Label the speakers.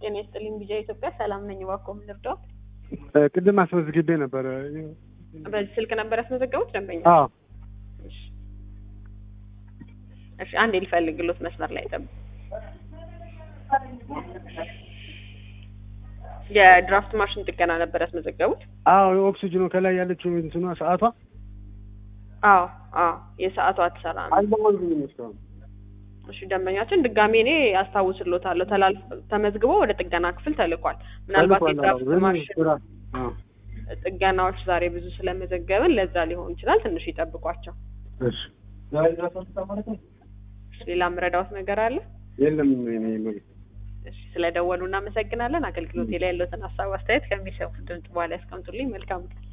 Speaker 1: ጤና ይስጥልኝ ቢጃ ኢትዮጵያ ሰላም ነኝ። እባክዎ ምን ልርዳዎት?
Speaker 2: ቅድም አስመዝግቤ ነበረ።
Speaker 1: በዚህ ስልክ ነበር ያስመዘገቡት ደንበኛ?
Speaker 2: አዎ
Speaker 1: እሺ እሺ፣ አንዴ ልፈልግሎት መስመር ላይ ጠብቅ። የድራፍት ማሽን ጥገና ነበር ያስመዘገቡት?
Speaker 2: አዎ ኦክሲጅኑ ከላይ ያለችው እንትኗ ሰዓቷ
Speaker 1: አዎ አዎ፣ የሰዓቱ አትሰራ ነው።
Speaker 2: አልደወልኩኝም እስካሁን።
Speaker 1: እሺ ደንበኛችን ድጋሜ እኔ አስታውስሎታለሁ። ተላልፍ ተመዝግቦ ወደ ጥገና ክፍል ተልኳል። ምናልባት
Speaker 2: ተልኳል። አዎ፣
Speaker 1: የድራፍት
Speaker 2: ግን
Speaker 1: ማሽን
Speaker 2: ስራ አዎ፣
Speaker 1: ጥገናዎች ዛሬ ብዙ ስለመዘገብን ለዛ ሊሆን ይችላል። ትንሽ ይጠብቋቸው።
Speaker 2: እሺ
Speaker 1: ሌላ ምረዳዎት ነገር አለ?
Speaker 2: የለም እኔ መቤት
Speaker 1: እሺ ስለደወሉ እናመሰግናለን። አገልግሎቴ ላይ ያለዎትን ሀሳብ አስተያየት ከሚሰሙት ድምጽ በኋላ ያስቀምጡልኝ። መልካም ቀን።